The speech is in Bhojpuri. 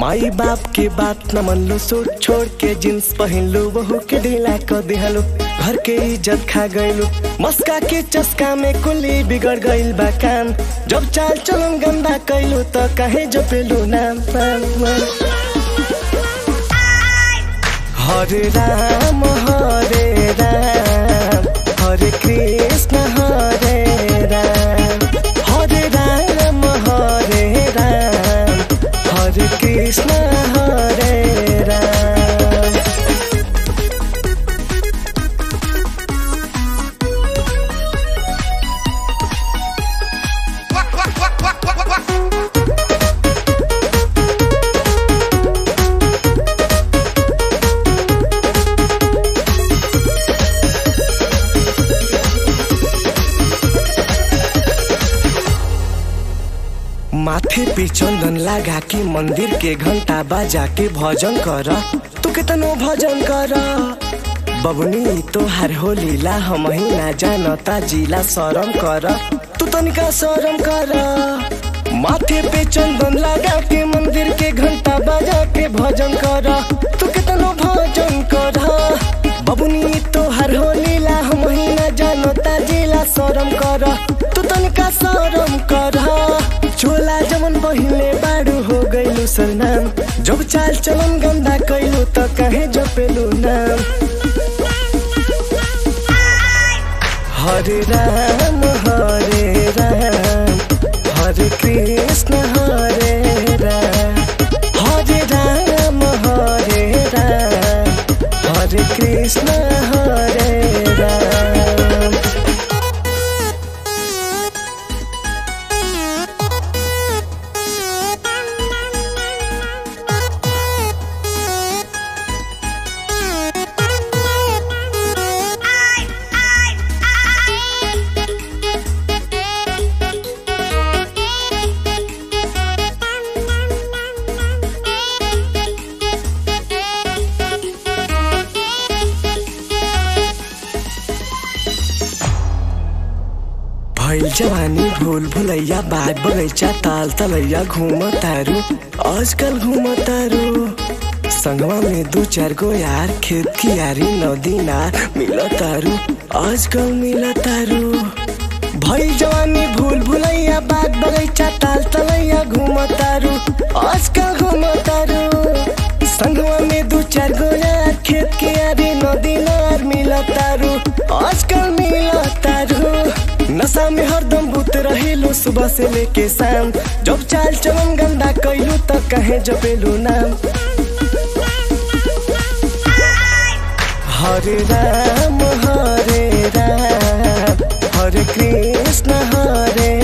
माई बाप के बात न मन लो सूट छोड़ के जींस पहन लो बहू के ढीला कर दिहलो घर के इज्जत खा गइलो मस्का के चस्का में कुली बिगड़ गइल बा काम जब चाल चलन गंदा कैलो त काहे जो पेलो नाम नाम, नाम। हरे राम हरे राम हरे कृष्ण हरे राम हरे राम हरे राम हरे कृष्ण हरे राम माथे पे चंदन लगा के मंदिर के घंटा बजा के भजन कर तू कितनो भजन कर बबनी तोहार हो लीला हम ही ना जानता जिला शरम कर तू तनिका शरम कर माथे पे चंदन लगा के मंदिर के घंटा बजा के भजन कर तू कितनो भजन कर बबनी तोहार हो लीला हम ही ना जानता जिला शरम कर तू तनिका शरम कर चोला जमन पहिले बाडू हो गइलु सरनाम जब चाल चलन गंदा कैलु त कहे जपेलु नाम हरे राम हरे राम हरे कृष्ण हरे राम हरे राम हरे राम हरे कृष्ण हरे राम भइल जवानी भूल भुलैया बाग बगैचा ताल तलैया घूम तारू आजकल घूम तारू संगवा में दू चार गो यार खेत की यारी नदी नार मिल तारू आजकल मिल तारू भइल जवानी भूल भुलैया बाग बगैचा ताल तलैया घूम तारू आजकल घूम तारू संगवा में दू चार गो यार खेत की यारी नदी नार मिल तारू आजकल मिल तारू नशा में हरदम भूत रहेलू सुबह से लेके शाम जब चाल चलन गंदा कैलू त कहे जपेलू नाम हरे राम हरे राम हरे कृष्ण हरे